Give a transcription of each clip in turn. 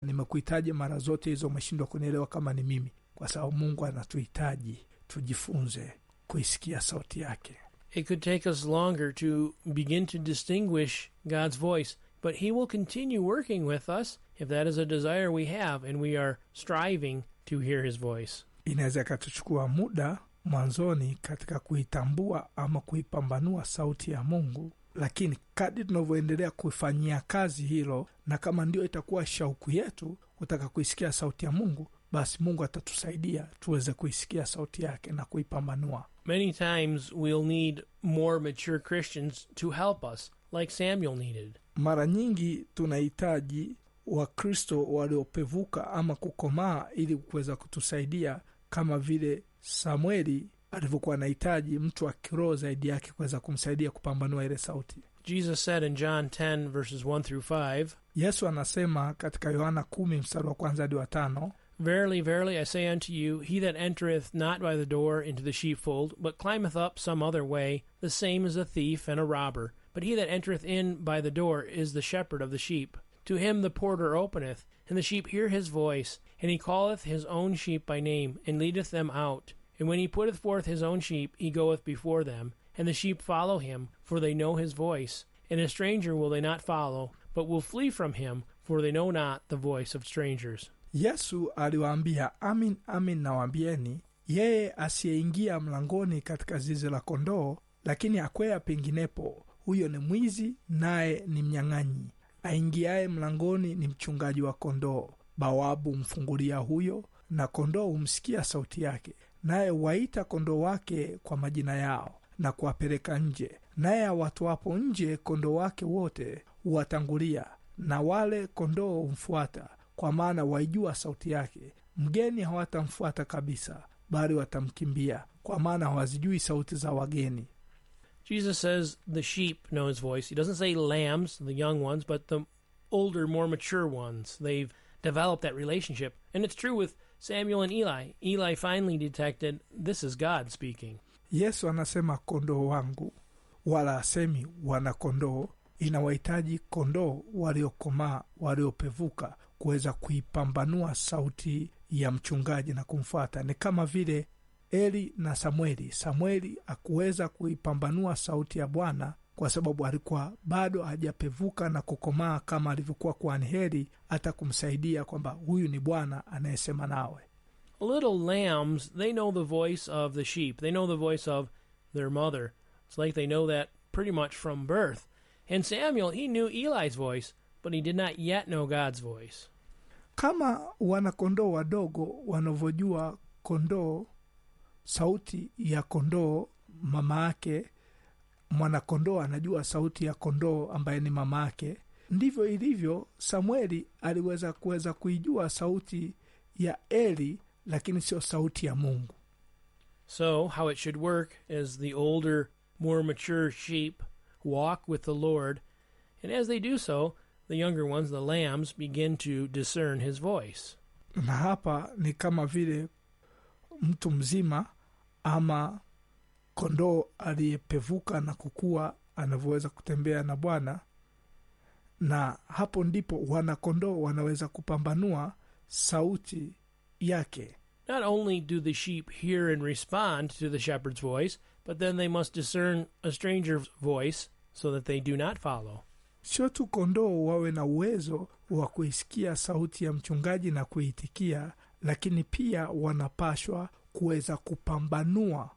nimekuhitaji mara zote hizo umeshindwa kunielewa kama ni mimi kwa sababu mungu anatuhitaji tujifunze kuisikia sauti yake It could take us longer to begin to distinguish God's voice, but He will continue working with us if that is a desire we have and we are striving to hear His voice. inaweza ikatuchukua muda mwanzoni katika kuitambua ama kuipambanua sauti ya mungu lakini kadi tunavyoendelea kufanyia kazi hilo na kama ndio itakuwa shauku yetu kutaka kuisikia sauti ya mungu basi mungu atatusaidia tuweze kuisikia sauti yake na kuipambanua Many times we'll need more mature Christians to help us, like Samuel needed. mara nyingi tunahitaji wakristo waliopevuka ama kukomaa ili kuweza kutusaidia kama vile samueli alivyokuwa anahitaji mtu wa kiroho zaidi yake kuweza kumsaidia kupambanua ile sauti Jesus said in John 10, verses 1 through 5, yesu anasema katika yohana kumi mstari wa kwanza hadi wa tano Verily, verily, I say unto you, he that entereth not by the door into the sheepfold, but climbeth up some other way, the same is a thief and a robber. But he that entereth in by the door is the shepherd of the sheep. To him the porter openeth, and the sheep hear his voice, and he calleth his own sheep by name, and leadeth them out. And when he putteth forth his own sheep, he goeth before them, and the sheep follow him, for they know his voice. And a stranger will they not follow, but will flee from him, for they know not the voice of strangers. yesu aliwaambia amin amin nawaambieni yeye asiyeingia mlangoni katika zizi la kondoo lakini akwea penginepo huyo ni mwizi naye ni mnyang'anyi aingiaye mlangoni ni mchungaji wa kondoo bawabu humfungulia huyo na kondoo humsikia sauti yake naye huwaita kondoo wake kwa majina yao na kuwapeleka nje naye awatoapo nje kondoo wake wote huwatangulia na wale kondoo humfuata kwa maana waijua sauti yake mgeni hawatamfuata kabisa bali watamkimbia kwa maana hawazijui sauti za wageni Jesus says the sheep know his voice. He doesn't say lambs, the young ones, but the older, more mature ones. They've developed that relationship. And it's true with Samuel and Eli. Eli finally detected this is God speaking. yesu anasema kondoo wangu wala asemi wana kondoo inawahitaji kondoo waliokomaa waliopevuka kuweza kuipambanua sauti ya mchungaji na kumfuata ni kama vile eli na samueli samueli akuweza kuipambanua sauti ya bwana kwa sababu alikuwa bado hajapevuka na kukomaa kama alivyokuwa kuhani heri hata kumsaidia kwamba huyu ni bwana anayesema nawe Little lambs, they know the voice of the sheep. They know the voice of their mother. It's like they know that pretty much from birth. And Samuel, he knew Eli's voice, but he did not yet know God's voice. kama wanakondoo wadogo wanavyojua kondoo sauti ya kondoo mama yake mwanakondoo anajua sauti ya kondoo ambaye ni mama yake ndivyo ilivyo samueli aliweza kuweza kuijua sauti ya eli lakini sio sauti ya mungu So, how it should work is the older, more mature sheep walk with the Lord, and as they do so, the younger ones, the lambs, begin to discern his voice. na hapa ni kama vile mtu mzima ama kondoo aliyepevuka na kukua anavyoweza kutembea na bwana na hapo ndipo wanakondoo wanaweza kupambanua sauti yake Not only do the sheep hear and respond to the shepherd's voice, but then they must discern a stranger's voice so that they do not follow. sio tu kondoo wawe na uwezo wa kuisikia sauti ya mchungaji na kuitikia lakini pia wanapashwa kuweza kupambanua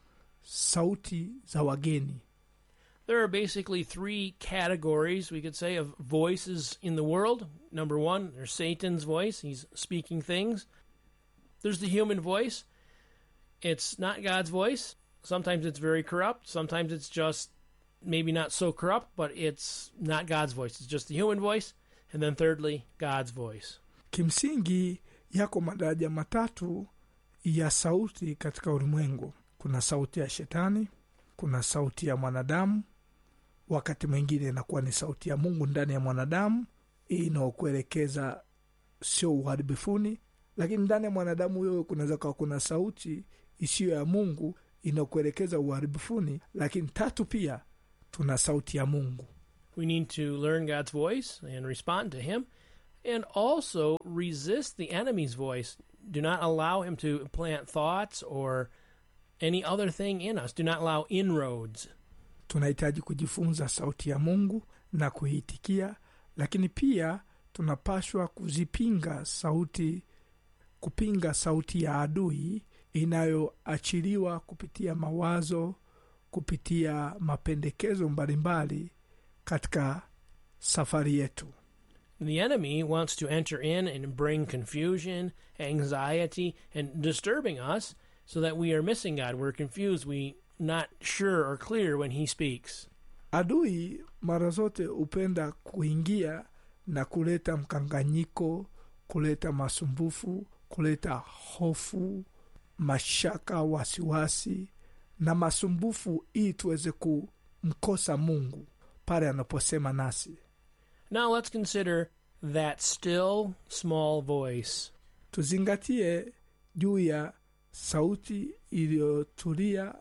sauti za wageni There are basically three categories, we could say, of voices in the world. Number one, there's Satan's voice. He's speaking things. There's the human voice. It's not God's voice. Sometimes it's very corrupt. Sometimes it's just maybe not so corrupt, but it's not God's voice. It's just the human voice. And then thirdly, God's voice. kimsingi yako madaraja matatu ya sauti katika ulimwengu kuna sauti ya shetani kuna sauti ya mwanadamu wakati mwingine inakuwa ni sauti ya mungu ndani ya mwanadamu inaokuelekeza sio uharibifuni lakini ndani ya mwanadamu huyo kunaweza kawa kuna sauti isiyo ya mungu inaokuelekeza uharibifuni lakini tatu pia tuna sauti ya mungu We need to learn God's voice and respond to Him. And also resist the enemy's voice. Do not allow him to plant thoughts or any other thing in us. Do not allow inroads. tunahitaji kujifunza sauti ya mungu na kuiitikia lakini pia tunapashwa kuzipinga sauti kupinga sauti ya adui inayoachiliwa kupitia mawazo kupitia mapendekezo mbalimbali katika safari yetu The enemy wants to enter in and bring confusion, anxiety, and disturbing us so that we are missing God. We're confused. We not sure or clear when he speaks. adui mara zote hupenda kuingia na kuleta mkanganyiko kuleta masumbufu kuleta hofu mashaka wasiwasi na masumbufu ili tuweze kumkosa mungu pale anaposema nasi Now let's consider that still small voice. tuzingatie juu ya sauti iliyotulia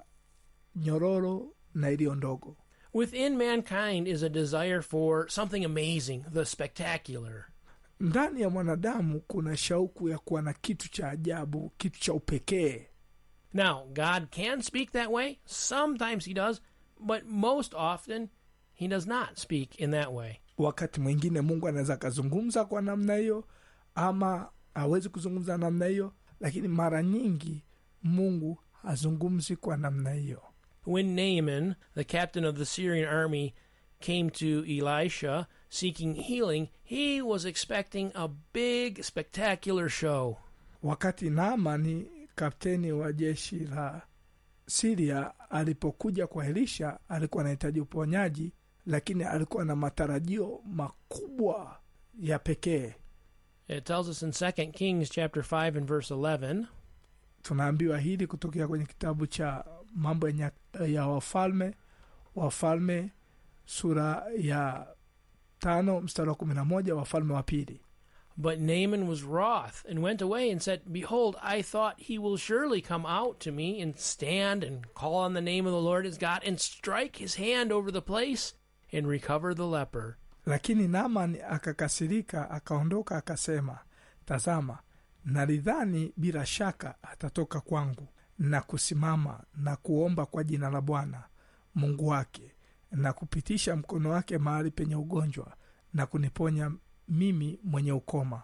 nyororo na iliyo ndogo Within mankind is a desire for something amazing, the spectacular. ndani ya mwanadamu kuna shauku ya kuwa na kitu cha ajabu kitu cha upekee Now, God can speak that way. Sometimes he does, but most often he does not speak in that way. wakati mwingine mungu anaweza akazungumza kwa namna hiyo ama hawezi kuzungumza namna hiyo lakini mara nyingi mungu hazungumzi kwa namna hiyo When Naaman, the captain of the Syrian army, came to Elisha seeking healing, he was expecting a big, spectacular show. wakati naamani kapteni wa jeshi la siria alipokuja kwa elisha alikuwa anahitaji uponyaji lakini alikuwa na matarajio makubwa ya pekee It tells us in 2 Kings chapter 5 and verse 11, tunaambiwa hili kutokea kwenye kitabu cha mambo ya, nya- ya wafalme wafalme sura ya tano mstari wa kumi na moja wafalme wa pili But Naaman was wroth and went away and said, Behold, I thought he will surely come out to me and stand and call on the name of the Lord his God and strike his hand over the place and recover the leper. lakini naamani akakasirika akaondoka akasema tazama nalidhani bila shaka atatoka kwangu na kusimama na kuomba kwa jina la bwana mungu wake na kupitisha mkono wake mahali penye ugonjwa na kuniponya mimi mwenye ukoma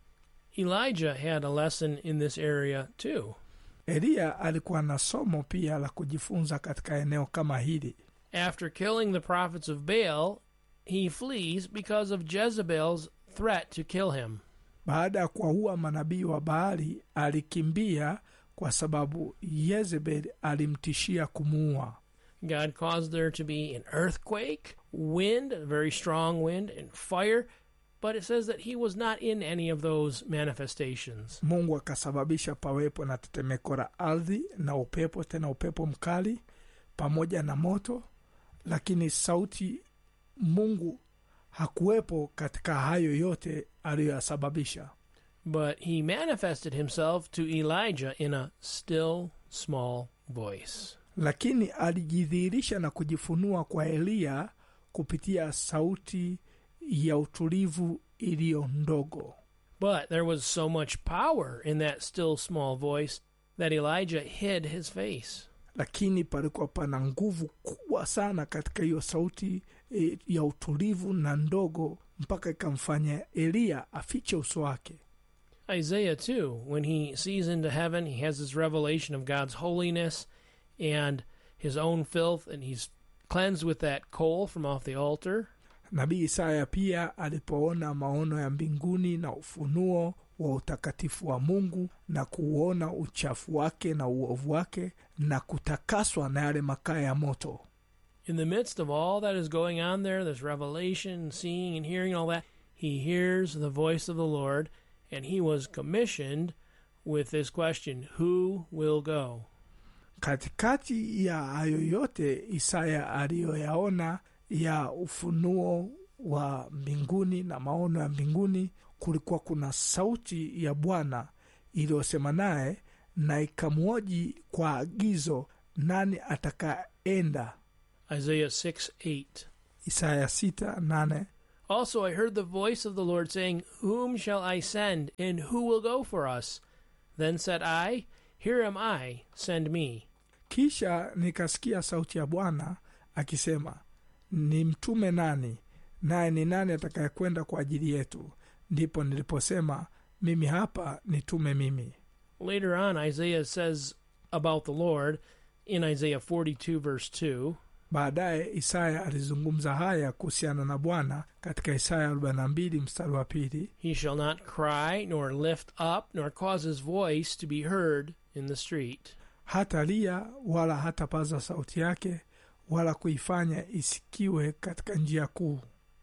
Elijah had a lesson in this area too. eliya alikuwa na somo pia la kujifunza katika eneo kama hili After killing the prophets of Baal, he flees because of Jezebel's threat to kill him. baada ya kuwaua manabii wa baali alikimbia kwa sababu yezebeli alimtishia kumuua God caused there to be an earthquake, wind, a very strong wind, and fire, but it says that he was not in any of those manifestations. mungu akasababisha pawepo na tetemeko la ardhi na upepo tena upepo mkali pamoja na moto lakini sauti mungu hakuwepo katika hayo yote aliyoyasababisha But he manifested himself to Elijah in a still small voice. lakini alijidhihirisha na kujifunua kwa eliya kupitia sauti ya utulivu iliyo ndogo But there was so much power in that still small voice that Elijah hid his face. lakini palikuwa pana nguvu kubwa sana katika hiyo sauti e, ya utulivu na ndogo mpaka ikamfanya eliya afiche uso wake Isaiah, too, when he sees into heaven, he has this revelation of God's holiness and his own filth, and he's cleansed with that coal from off the altar. nabii isaya pia alipoona maono ya mbinguni na ufunuo wa utakatifu wa mungu na kuuona uchafu wake na uovu wake na kutakaswa na yale makaa ya moto In the midst of all that is going on there, this revelation, seeing and hearing all that, he hears the voice of the Lord, and he was commissioned with this question Who will go? katikati ya hayo yote isaya aliyoyaona ya ufunuo wa mbinguni na maono ya mbinguni kulikuwa kuna sauti ya bwana iliyosema naye na ikamwoji kwa agizo nani atakaenda Isaiah 6 8. isaya 6 8 Also, I heard the voice of the Lord saying, Whom shall I send, and who will go for us? Then said I, Here am I, send me. kisha nikasikia sauti ya bwana akisema ni mtume nani naye ni nani atakayekwenda kwa ajili yetu ndipo niliposema mimi hapa nitume mimi Later on, Isaiah says about the Lord in Isaiah 42, verse 2 baadaye isaya alizungumza haya kuhusiana na bwana katika isaya 42 mstari wa pili He shall not cry, nor lift up, nor cause his voice to be heard in the street. hata lia wala hatapaza sauti yake wala kuifanya isikiwe katika njia kuu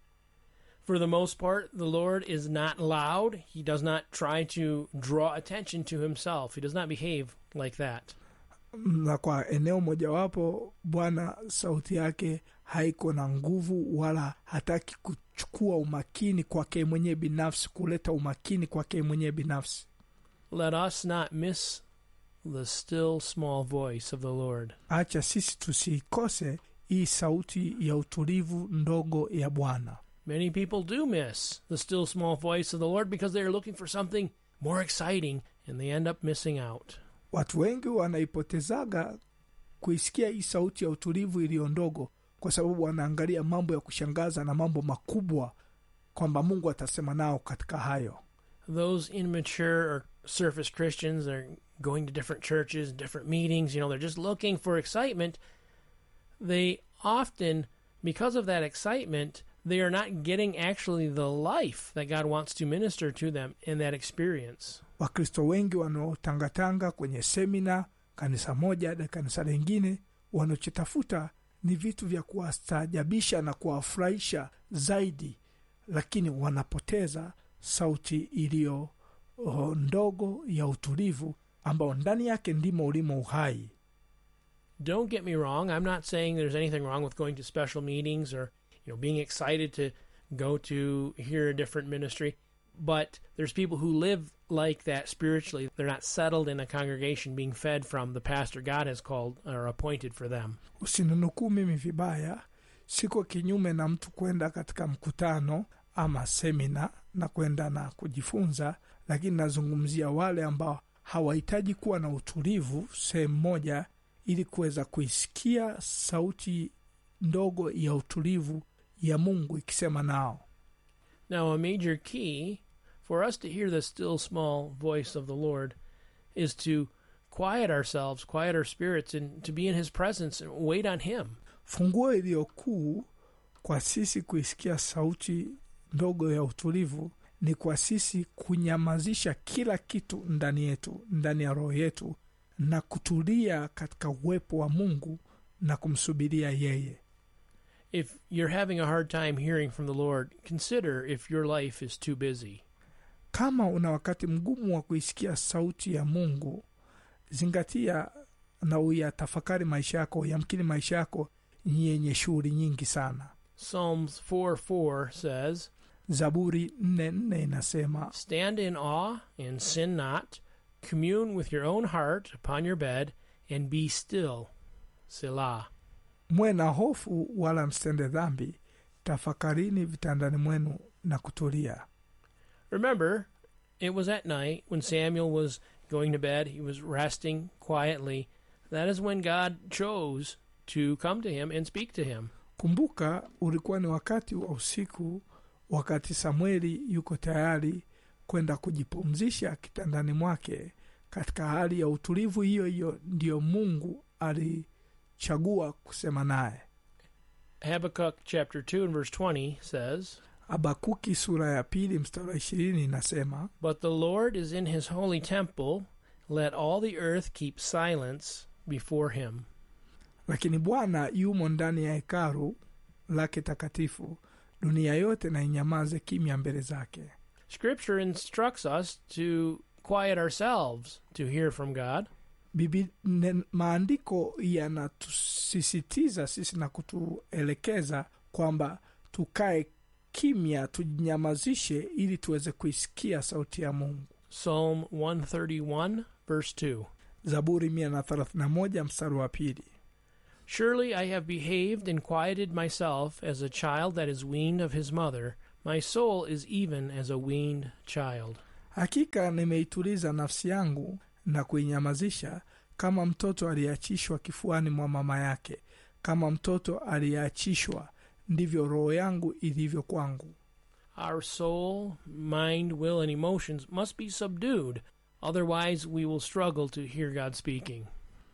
For the most part, the Lord is not loud. He does not try to draw attention to himself. He does not behave like that. na kwa eneo mojawapo bwana sauti yake haiko na nguvu wala hataki kuchukua umakini kwake mwenyewe binafsi kuleta umakini kwake mwenyewe binafsi Let us not miss the still small voice of the Lord. acha sisi tusiikose hii sauti ya utulivu ndogo ya bwana Many people do miss the still small voice of the Lord because they are looking for something more exciting and they end up missing out. watu wengi wanaipotezaga kuisikia hii sauti ya utulivu iliyo ndogo kwa sababu wanaangalia mambo ya kushangaza na mambo makubwa kwamba mungu atasema nao katika hayo Those immature or surface Christians are going to different churches, different meetings, you know, they're just looking for excitement. They often, because of that excitement, they are not getting actually the life that God wants to minister to them in that experience. wakristo wengi wanaotangatanga kwenye semina kanisa moja hadi kanisa lingine wanachotafuta ni vitu vya kuwastaajabisha na kuwafurahisha zaidi lakini wanapoteza sauti iliyo oh, ndogo ya utulivu ambao ndani yake ndimo ulimo uhai Don't get me wrong, I'm not saying there's anything wrong with going to special meetings or, you know, being excited to go to hear a different ministry, but there's people who live like that spiritually. They're not settled in a congregation being fed from the pastor God has called or appointed for them. usininukuu mimi vibaya siko kinyume na mtu kwenda katika mkutano ama semina na kwenda na kujifunza lakini nazungumzia wale ambao hawahitaji kuwa na utulivu sehemu moja ili kuweza kuisikia sauti ndogo ya utulivu ya mungu ikisema nao Now, a major key for us to hear the still small voice of the Lord is to quiet ourselves, quiet our spirits, and to be in His presence and wait on Him. funguo iliyo kuu kwa sisi kuisikia sauti ndogo ya utulivu ni kwa sisi kunyamazisha kila kitu ndani yetu ndani ya roho yetu na kutulia katika uwepo wa mungu na kumsubiria yeye If you're having a hard time hearing from the Lord, consider if your life is too busy. kama una wakati mgumu wa kuisikia sauti ya mungu zingatia na uyatafakari maisha yako yamkini maisha yako ni yenye shughuli nyingi sana Psalms 4 4 says, zaburi nne nne inasema Stand in awe and sin not, commune with your own heart upon your bed, and be still. Selah. mwe na hofu wala msitende dhambi tafakarini vitandani mwenu na kutulia Remember, it was at night when Samuel was going to bed, he was resting quietly. That is when God chose to come to him and speak to him. kumbuka ulikuwa ni wakati wa usiku wakati samueli yuko tayari kwenda kujipumzisha kitandani mwake katika hali ya utulivu hiyo hiyo ndiyo mungu alichagua kusema naye Habakkuk chapter 2 and verse 20 says, habakuki sura ya pili mstari wa ishirini inasema But the Lord is in his holy temple. Let all the earth keep silence before him. lakini bwana yumo ndani ya hekalu lake takatifu dunia yote na inyamaze kimya mbele zake Scripture instructs us to quiet ourselves to hear from God. Bibi, ne, maandiko yanatusisitiza sisi na kutuelekeza kwamba tukae kimya tujinyamazishe ili tuweze kuisikia sauti ya mungu Psalm 131, verse 2. zaburi 131 mstari wa pili Surely I have behaved and quieted myself as a child that is weaned of his mother. My soul is even as a weaned child. hakika nimeituliza nafsi yangu na kuinyamazisha kama mtoto aliyeachishwa kifuani mwa mama yake kama mtoto aliyeachishwa ndivyo roho yangu ilivyo kwangu Our soul, mind, will, and emotions must be subdued. Otherwise, we will struggle to hear God speaking.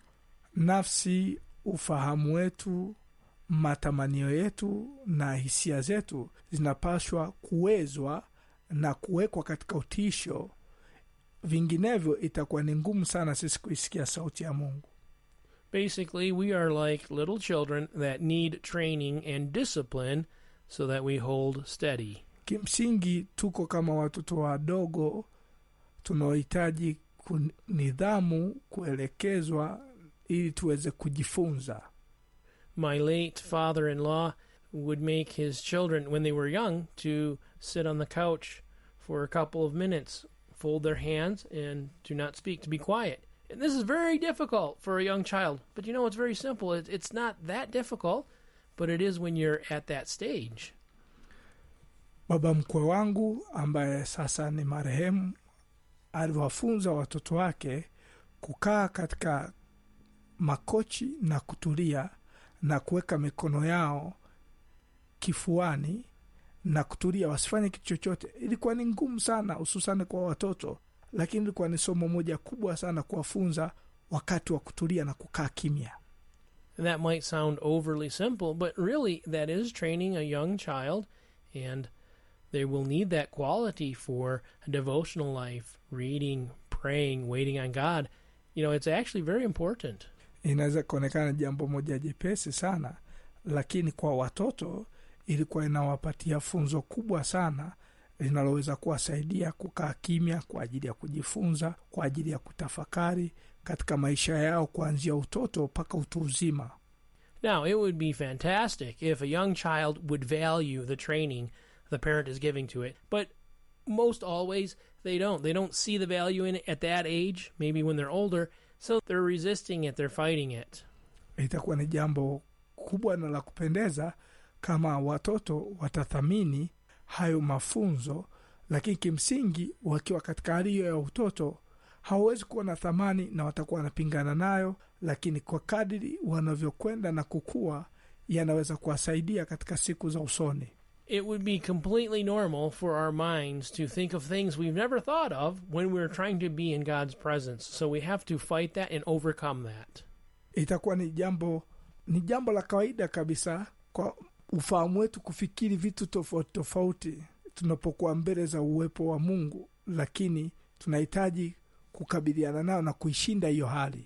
nafsi ufahamu wetu matamanio yetu na hisia zetu zinapaswa kuwezwa na kuwekwa katika utiisho vinginevyo itakuwa ni ngumu sana sisi kuisikia sauti ya mungu Basically, we are like little children that need training and discipline so that we hold steady. kimsingi tuko kama watoto wadogo tunaohitaji ku- nidhamu kuelekezwa ili tuweze kujifunza My late father in law would make his children, when they were young, to sit on the couch for a couple of minutes, fold their hands, and do not speak, to be quiet. And this is very difficult for a young child. But you know, it's very simple. It, it's not that difficult, but it is when you're at that stage. baba mkwe wangu ambaye sasa ni marehemu aliwafunza watoto wake kukaa katika makochi na kutulia na kuweka mikono yao kifuani na kutulia wasifanye kitu chochote ilikuwa ni ngumu sana hususani kwa watoto lakini ilikuwa ni somo moja kubwa sana kuwafunza wakati wa kutulia na kukaa kimya And that might sound overly simple, but really, that is training a young child, and they will need that quality for a devotional life reading, praying, waiting on God. You know, it's actually very important. inaweza kuonekana jambo moja jepesi sana lakini kwa watoto ilikuwa inawapatia funzo kubwa sana linaloweza kuwasaidia kukaa kimya kwa ajili ya kujifunza kwa ajili ya kutafakari katika maisha yao kuanzia utoto mpaka utu uzima Now, it would be fantastic if a young child would value the training the parent is giving to it, but most always they don't. They don't see the value in it at that age, maybe when they're older, so they're resisting it, they're fighting it. itakuwa ni jambo kubwa na la kupendeza kama watoto watathamini hayo mafunzo lakini kimsingi wakiwa katika hali hiyo ya utoto hawawezi kuwa na thamani na watakuwa wanapingana nayo lakini kwa kadiri wanavyokwenda na kukua yanaweza kuwasaidia katika siku za usoni It would be completely normal for our minds to think of things we've never thought of when we're trying to be in God's presence. So we have to fight that and overcome that. itakuwa ni jambo ni jambo la kawaida kabisa kwa ufahamu wetu kufikiri vitu tofauti tofauti tunapokuwa mbele za uwepo wa mungu lakini tunahitaji kukabiliana nayo na kuishinda hiyo hali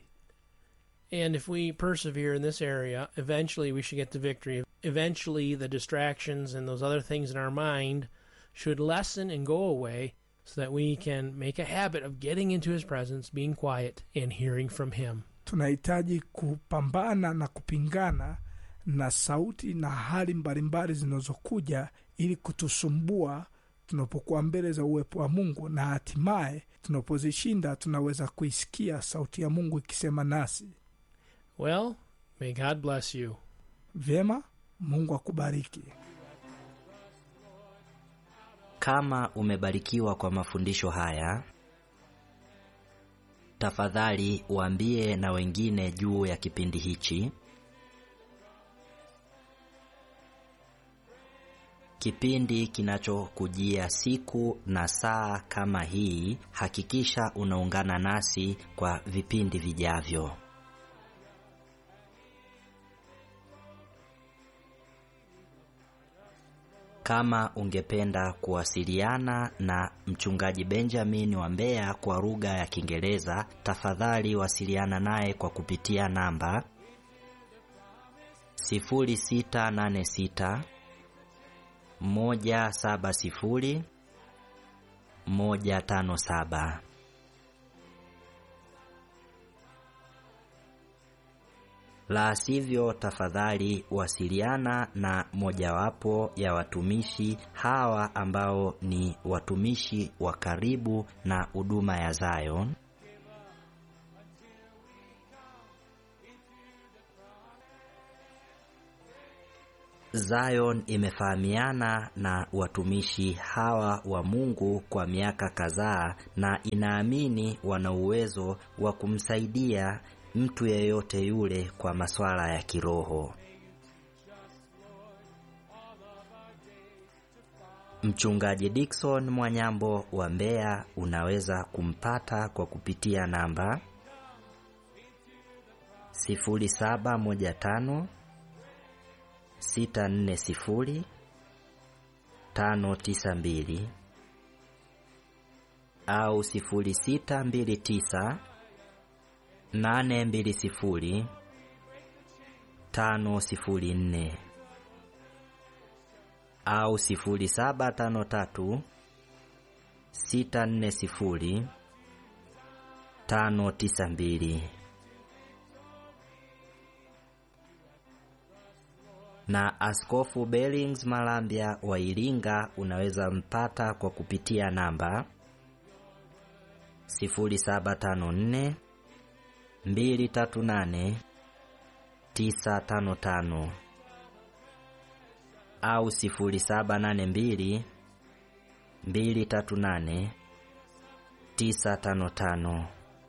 And if we persevere in this area, eventually we should get the victory. Eventually, the distractions and those other things in our mind should lessen and go away so that we can make a habit of getting into His presence, being quiet, and hearing from Him. tunahitaji kupambana na kupingana na sauti na hali mbalimbali zinazokuja ili kutusumbua tunapokuwa mbele za uwepo wa mungu na hatimaye tunapozishinda tunaweza kuisikia sauti ya mungu ikisema nasi Well, may God bless you. vyema mungu akubariki Kama umebarikiwa kwa mafundisho haya, tafadhali waambie na wengine juu ya kipindi hichi. Kipindi kinachokujia siku na saa kama hii, hakikisha unaungana nasi kwa vipindi vijavyo. Kama ungependa kuwasiliana na mchungaji Benjamin wa Mbeya kwa lugha ya Kiingereza, tafadhali wasiliana naye kwa kupitia namba 0686 170 157. La sivyo, tafadhali wasiliana na mojawapo ya watumishi hawa ambao ni watumishi wa karibu na huduma ya Zion. Zion imefahamiana na watumishi hawa wa Mungu kwa miaka kadhaa na inaamini wana uwezo wa kumsaidia mtu yeyote yule kwa masuala ya kiroho. Mchungaji Dickson Mwanyambo wa Mbeya unaweza kumpata kwa kupitia namba 0715 640 592 au 0629 820 504 au 0753 640 592 na Askofu Bellings Malambya wa Iringa unaweza mpata kwa kupitia namba 0754 238 955 au 0782 238 955.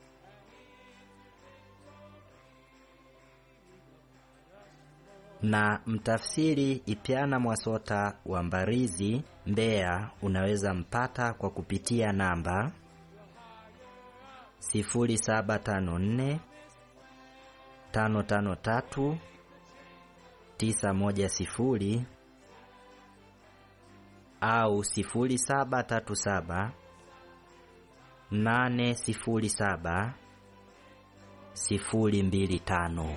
na mtafsiri Ipyana Mwasota wa Mbarizi, Mbeya, unaweza mpata kwa kupitia namba 0754 553 910 au 0737 807 025.